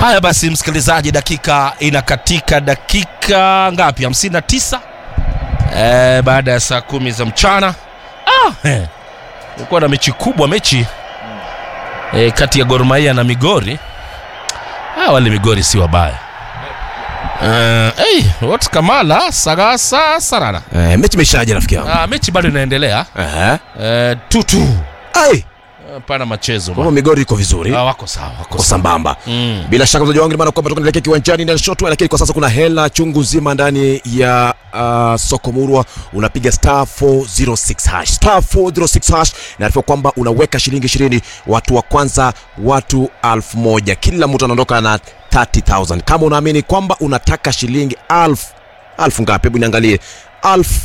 haya basi msikilizaji dakika inakatika dakika ngapi 59 eh, baada ya saa kumi za mchana ah, eh. ilikuwa na mechi kubwa mechi eh, kati ya Gor Mahia na Migori ah, wale Migori si wabaya Uh, hey, what Kamala Sagasa Sarana. Eh, mechi imeshaje rafiki yangu? Ah, mechi bado inaendelea. Eh. Eh, tutu. Ai, Hapana machezo. kwa bwana. Migori iko vizuri. Ah, wako sawa, wako Kwa sawa. sambamba. Mm. Bila shaka mzaji wangu ni maana kwamba tunaelekea kiwanjani na shotwa, lakini kwa sasa kuna hela chungu nzima ndani ya uh, soko murwa. Unapiga star 406 hash star 406 hash, naarifiwa kwamba unaweka shilingi 20 watu wa kwanza watu elfu moja kila mtu anaondoka na 30000 kama unaamini kwamba unataka shilingi elfu elfu ngapi? Hebu niangalie elfu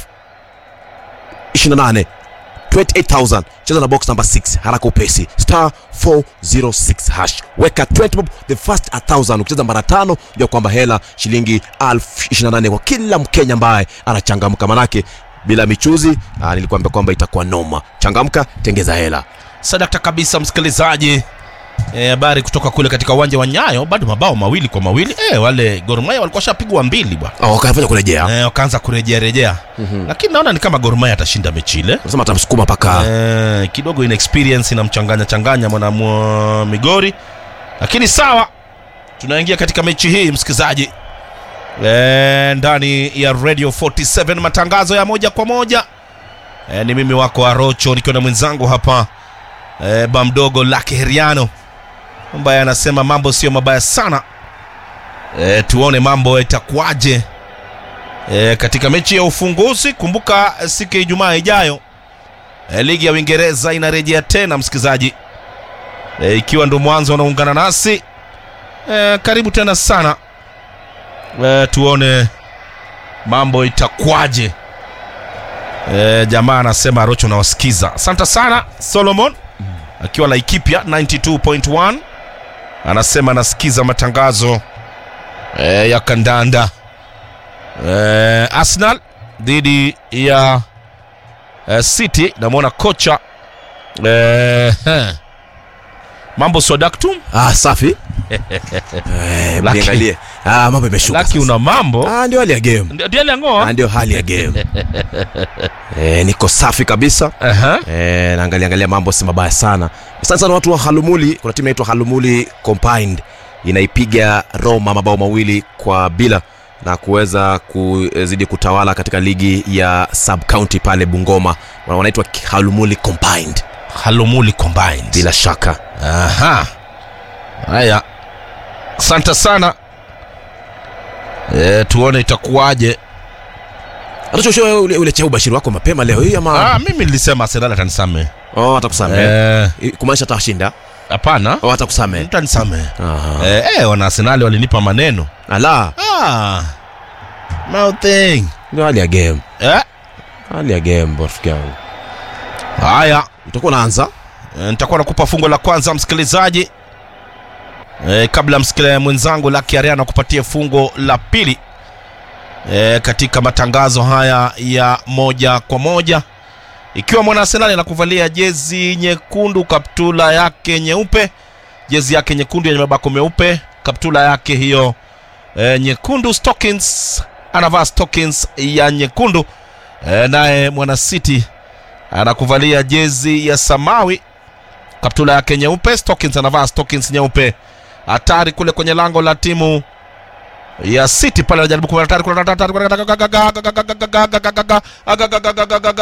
28 28000 cheza na box number 6 haraka upesi star 406 hash weka 20 bob the first 1000 ukicheza mara tano jua kwamba hela shilingi 1028 kwa kila mkenya ambaye anachangamka manake bila michuzi ah, nilikuambia kwamba itakuwa noma changamka tengeza hela Sadakta kabisa msikilizaji. Eh, habari kutoka kule katika uwanja wa Nyayo bado mabao mawili kwa mawili. Eh, wale Gor Mahia walikuwa shapigwa mbili bwana. oh, wakafanya kurejea Eh, wakaanza kurejea rejea. Lakini naona ni kama Gor Mahia atashinda mechi ile. nasema atamsukuma paka Eh, kidogo ina experience inamchanganya changanya mwana mwa Migori, lakini sawa, tunaingia katika mechi hii msikilizaji, eh, ndani ya Radio 47 matangazo ya moja kwa moja. Eh, ni mimi wako Arocho nikiwa na mwenzangu hapa eh, bamdogo Lake Heriano ambaye anasema mambo sio mabaya sana. Eh, tuone mambo itakuwaje eh, katika mechi ya ufunguzi. Kumbuka eh, siku ya Ijumaa ijayo E, ligi ya Uingereza inarejea tena msikilizaji, e, ikiwa ndo mwanzo unaungana nasi e, karibu tena sana e, tuone mambo itakwaje. E, jamaa anasema Rocho nawasikiza, asante sana Solomon akiwa Laikipia 92.1 anasema anasikiza matangazo e, ya kandanda e, Arsenal dhidi ya eh, City namwona kocha eh, eh, mambo swadaktum ah, safi eh, Lucky. niangalie ah, mambo imeshuka laki sasa. una mambo ah, ndio hali ya game Ndio- ndio ile ngoa Ah, ndio hali ya game eh, niko safi kabisa Aha. Eh, naangalia angalia mambo si mabaya sana asante sana watu wa halumuli kuna timu inaitwa halumuli combined inaipiga roma mabao mawili kwa bila na kuweza kuzidi kutawala katika ligi ya sub county pale bungoma Wana- wanaitwa halumuli combined halumuli combined bila shaka Aha. Haya, asante sana e, tuone itakuwaje. atachosho ule, ule chea ubashiri wako mapema leo hii ama Ah, mimi nilisema Arsenal atanisamehe. oh, atakusamehe Eh, kumaanisha atashinda Hapana, oh, atakusamehe mtanisamehe. Aha. Eh, eh, wana Arsenal walinipa maneno. ala Ah, nothing. ndio hali ya game Eh, hali ya game rafiki yangu haya utakuwa unaanza E, nitakuwa nakupa fungo la kwanza msikilizaji e, kabla msikilizaji mwenzangu Lucky Ariana kupatia fungo la pili e, katika matangazo haya ya moja kwa moja ikiwa mwana Arsenal anakuvalia jezi nyekundu kaptula yake nyeupe jezi yake nyekundu yenye mabako meupe kaptula yake hiyo e, nyekundu stockings anavaa stockings ya nyekundu e, naye mwana City anakuvalia jezi ya samawi kaptula yake nyeupe stockings anavaa stockings nyeupe hatari kule kwenye lango la timu ya city pale anajaribu kuwa hatari kule